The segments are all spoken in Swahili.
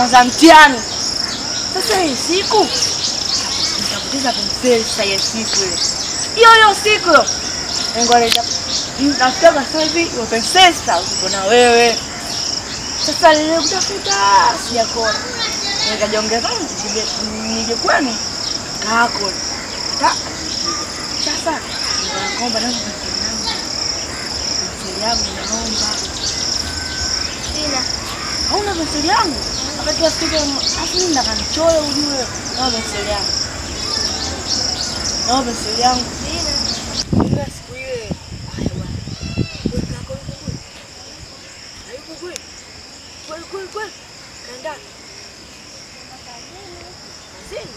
za mtihani. Sasa hii siku nitapoteza penseli sasa hiyo siku ile. Hiyo hiyo siku hiyo. Mungu aleta nafika sasa hivi hiyo penseli sasa uko na wewe. Sasa nilikutafuta sijakona. Nikajiongeza nije nije kwenu kako. Ta. Sasa naomba naomba penseli yangu. Penseli yangu naomba. Sina. Hauna penseli yangu? Wakati afika afu mimi ndakanichole ujue. Naomba penseli yangu. Naomba penseli yangu. Sina. Ila siku ile. Haya bwana. Wewe kako yuko kweli? Hayuko kweli? Kweli kweli kweli. Kaenda. Kazini.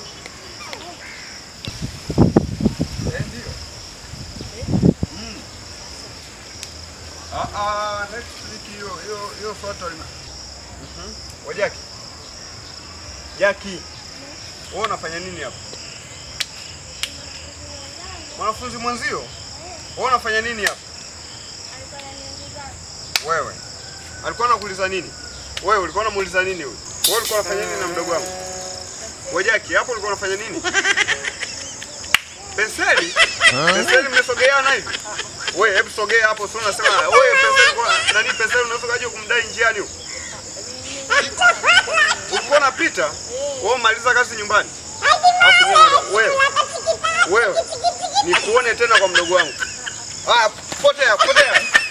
Ah, ah, next week hiyo hiyo hiyo photo ina. Mhm. Wa Jaki. Jaki. Wewe unafanya nini hapa? Mwanafunzi mwenzio? Wewe unafanya nini hapa? Wewe. Alikuwa anakuuliza nini? Wewe ulikuwa unamuuliza nini huyu? Wewe ulikuwa unafanya nini na mdogo wangu? Wa Jaki, hapo ulikuwa unafanya nini? Penseli? Penseli mmesogeana hivi? Wewe hebu sogea hapo, sio unasema wewe penseli kwa nani penseli unaweza kaje kumdai njiani huko? Ulikuwa unapita? Wewe maliza kazi nyumbani. Alafu wewe wewe wewe nikuone tena kwa mdogo wangu. Haya, potea, potea.